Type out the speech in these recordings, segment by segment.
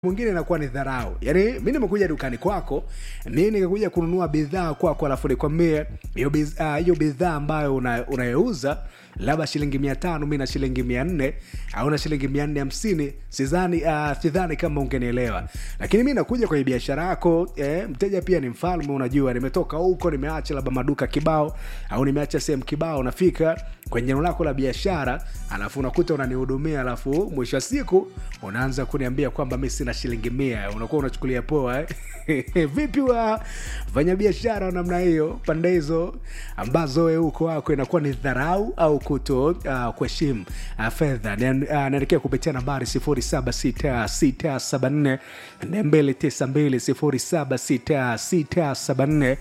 mwingine inakuwa ni dharau yaani mi nimekuja dukani kwako mi nikakuja kununua bidhaa kwako alafu nikwambie hiyo biz- ah, hiyo bidhaa ambayo una- unayouza labda shilingi mia tano mi na shilingi mia nne au na shilingi mia nne hamsini sidhani uh, sidhani kama ungenielewa lakini mi nakuja kwenye biashara yako eh, mteja pia ni mfalme unajua nimetoka huko nimeacha labda maduka kibao au nimeacha sehemu kibao nafika kwenye eneo lako la biashara alafu unakuta unanihudumia alafu mwisho wa siku unaanza kuniambia kwamba mi sina shilingi mia unakuwa unachukulia poa eh? vipi wa fanyabiashara wa namna hiyo pande hizo ambazo we huko wako inakuwa ni dharau au kuto uh, kuheshimu uh, fedha Nian- uh, naelekea kupitia nambari 076674 292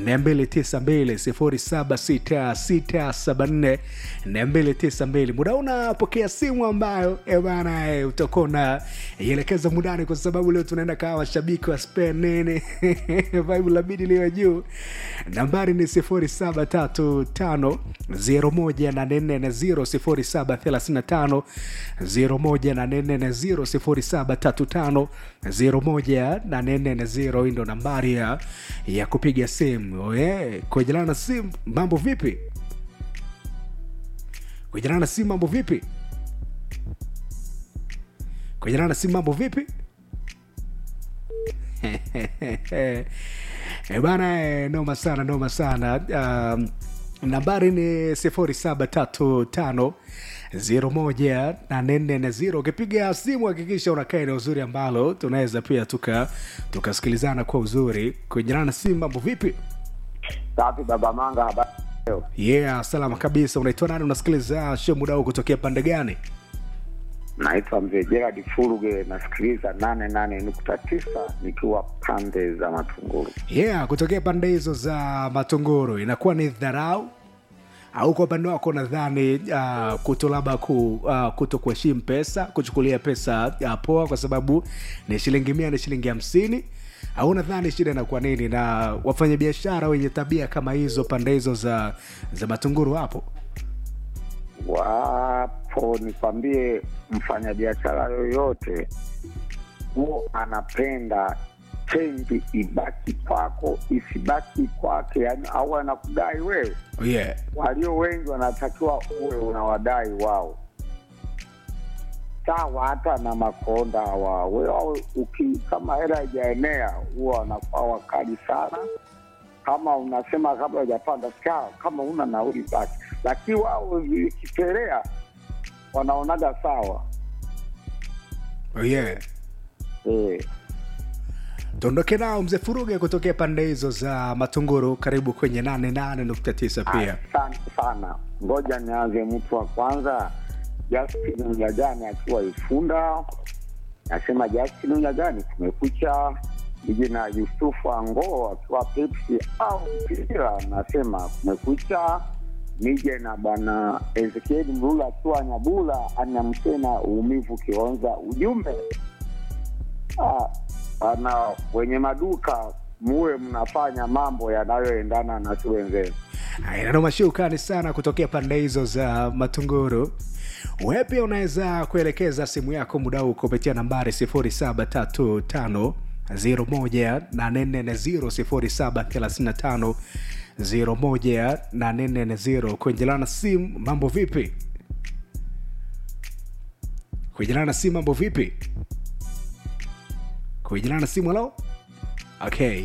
076674 292 muda unapokea simu ambayo eh bana eh, utakuwa unaielekeza mudani kwa sababu leo tunaenda kawa washabiki wa Spain nini vibe labidi liwe juu nambari ni 0735 01350 0735 hii ndo nambari ya, ya kupiga simu yeah. kuejelana na simu mambo vipi kuejelana na simu mambo vipi kuejelana na simu mambo vipi e bana eh, noma sana noma sana um, nambari ni 0735 01844 ukipiga simu hakikisha unakaa eneo uzuri ambalo tunaweza pia tuka tukasikilizana kwa uzuri kuinjirana na simu mambo vipi Safi baba Manga, habari leo? yeah salama kabisa unaitwa nani unasikiliza show muda huu kutokea pande gani Naitwa mzee Gerard Furuge, nasikiliza nane nane nukta tisa nikiwa pande za Matunguru. yeah kutokea pande hizo za matunguru inakuwa ni dharau au kwa upande wako nadhani uh, kuto labda ku, uh, kuto kuheshimu pesa kuchukulia pesa uh, poa kwa sababu ni shilingi mia ni shilingi hamsini au nadhani shida inakuwa nini na wafanyabiashara wenye tabia kama hizo pande hizo za za matunguru hapo Wapo, nikwambie, mfanyabiashara yoyote huo anapenda chenji ibaki kwako isibaki kwake, yani au anakudai wewe. oh, yeah. Walio wengi wanatakiwa uwe unawadai wao, sawa. Hata na makonda wa wewe, uki kama hela haijaenea huwa wanakuwa wakali sana. Kama unasema kabla hujapanda sawa, kama una nauli basi, lakini wao vikipelea wanaonaga sawa Oh, yeah. eh. tuondoke nao mzee furuge kutokea pande hizo za matunguru karibu kwenye 88.9 pia Asante sana. Ngoja nianze mtu wa kwanza, Justin Mnyagani akiwa Ifunda. Nasema Justin Mnyagani, kumekucha. Nije na Yusufu Angoo akiwa Pepsi au Mpira, nasema kumekucha. Nije na bwana Ezekieli Mlula akiwa Nyabula, anamsema uumivu Kionza. Ujumbe ah, bana, wenye maduka muwe mnafanya mambo yanayoendana na si wenzenu. inanoma shukani sana kutokea pande hizo za matunguru we pia unaweza kuelekeza simu yako muda huu kupitia nambari 0735 01840 0735 kuenjelana simu mambo vipi kuenjelana simu mambo vipi kuenjelana simu halo okay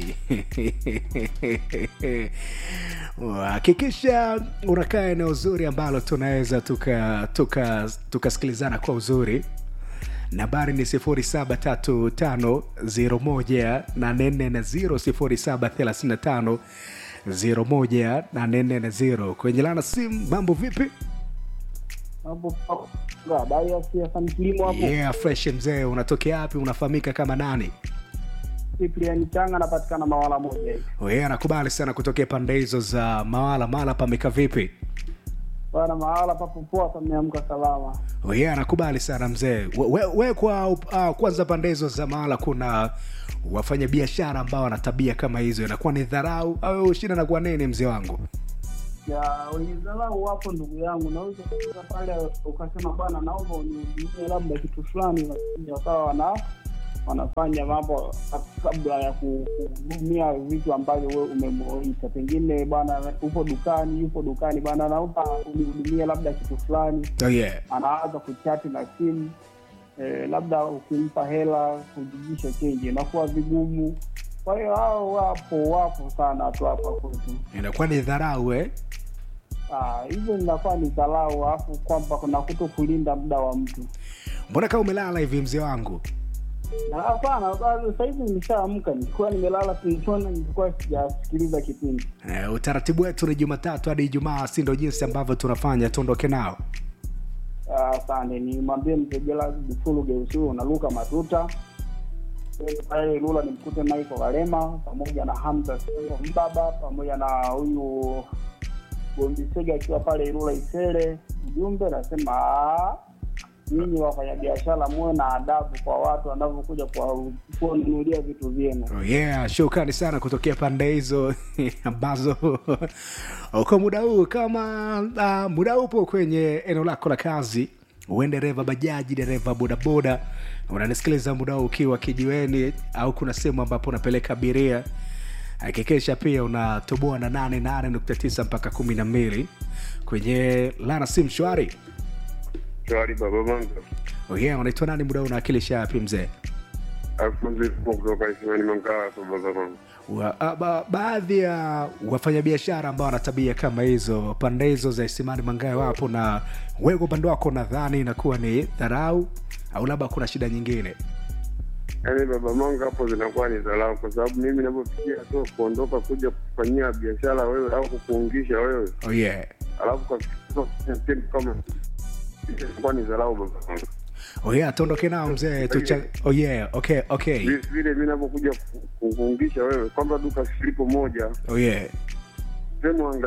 hakikisha unakaa eneo zuri ambalo tunaweza tukasikilizana tuka, tukasikilizana kwa uzuri nambari ni 735 01840 kwenye lana simu mambo vipi hapo hapo. habari ya siasa ni kilimo hapo yeah fresh mzee unatokea wapi unafahamika kama nani Cyprian Changa anapatikana mawala moja hivi we anakubali sana kutokea pande hizo za mawala mawala pameka vipi bana mahala papo poa pameamka salama Oh, yeah, anakubali sana mzee we, we, we kwa uh, kwanza pande hizo za mahala kuna wafanya biashara ambao wana tabia kama hizo inakuwa ni dharau au shida nakuwa nini mzee wangu ya wenye dharau wapo ndugu yangu naweza kufika pale ukasema bwana naomba unihudumie labda kitu fulani lakini wakawa wana wanafanya mambo kabla ya ku- kuhudumia vitu ambavyo wewe umemuita. Pengine bwana, upo dukani, yupo dukani bwana, naomba unihudumie labda kitu fulani, oh yeah. anaanza kuchati na simu eh, labda ukimpa hela kujijisha chenji inakuwa vigumu. Kwa hiyo hao wapo wapo sana tu hapa kwetu. inakuwa ni dharau eh? Ah, hizo zinakuwa ni dharau, alafu kwamba kuna kuto kulinda muda wa mtu. mbona kama umelala hivi mzee wangu Na Hapana, sasa hivi nimeshaamka, nilikuwa nimelala tulichona, nilikuwa sijasikiliza kipindi. eh, utaratibu wetu ni jumatatu hadi ijumaa si ndo jinsi ambavyo tunafanya tuondoke nao Ah, Asante, nimwambie mtegela Bufulu Geusiu unaluka matuta Kwenda pale Lula nimkute Michael Kalema pamoja na Hamza Sengo Mbaba pamoja na huyu Gombisega akiwa pale Ilula Isele. Ujumbe nasema "Ah, nyinyi wafanyabiashara muwe na adabu kwa watu wanavyokuja kwa- kuwanunulia vitu vyenu. Oh yeah, shukrani sana kutokea pande hizo ambazo uko muda huu kama uh, muda upo kwenye eneo lako la kazi uwe dereva bajaji dereva bodaboda unanisikiliza muda huu ukiwa kijiweni au kuna sehemu ambapo unapeleka abiria hakikisha pia unatoboa na 88.9 mpaka 12 kwenye lana sim shwari Shwari baba manga. oh yeah, unaitwa nani muda huu unawakilisha wapi mzee Alfonso Ifumo kutoka Isimani Mangawa hapa baba manga. wa, a, ba, baadhi ya wafanyabiashara ambao wana tabia kama hizo pande hizo za isimani mangae wapo na wewe kwa upande wako nadhani inakuwa ni dharau au labda kuna shida nyingine Yaani baba manga hapo zinakuwa ni dharau kwa sababu mimi ninapofikia tu kuondoka kuja kufanyia biashara wewe au kukuungisha wewe oh yeah. alafu kwa kitu kama inakuwa ni dharau baba manga. oh yeah, tuondoke nao mzee tucha oh yeah, okay, okay. Vile vile mimi ninapokuja ku- kukuungisha wewe kwamba duka silipo moja oh yeah. sehemu anga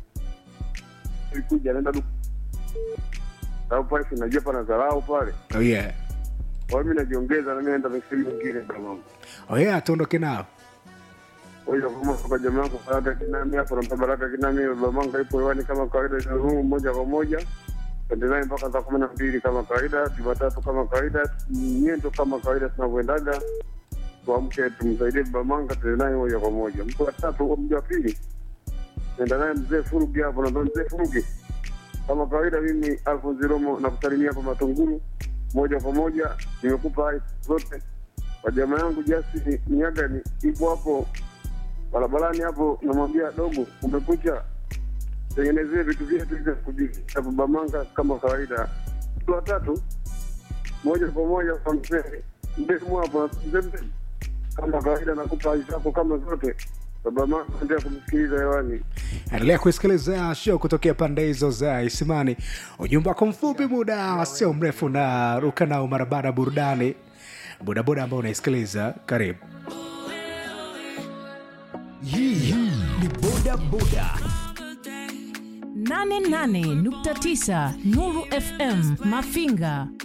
ilikuja naenda duka sababu pale si unajua pana dharau pale oh yeah. kwa hiyo mimi najiongeza na mimi naenda misiri mingine baba manga. oh yeah, tuondoke nao Oya kama kwa jamaa yako Baraka Kinami hapo na Baraka Kinami Babamanga ipo hewani kama kawaida za huu moja kwa moja. Endelea mpaka saa kumi na mbili kama kawaida, Jumatatu kama kawaida, nyendo kama kawaida tunavyoendaga. Tuamke tumsaidie Babamanga tuende naye moja kwa moja. Mtu wa tatu au mtu wa pili. Nenda naye mzee Furugi hapo na mzee Furugi. Kama kawaida mimi Alfonso Romo na kusalimia hapa Matunguru moja kwa moja. Nimekupa hai zote. Kwa jamaa yangu Jasi Nyaga ni ipo hapo barabarani hapo, namwambia dogo, umekucha, tengenezee vitu vyetu vya kujificha babamanga kama kawaida. Mtu wa tatu moja kwa moja kwa mzee mdemu hapo, mzee mzee, kama kawaida, nakupa haki zako kama zote. Babamanga endelea kumsikiliza hewani. endelea kusikiliza show kutokea pande hizo za isimani ujumbe wako mfupi muda sio mrefu na ruka nao mara baada ya burudani bodaboda ambao unaisikiliza karibu hii ni boda boda 88.9 Nuru FM Mafinga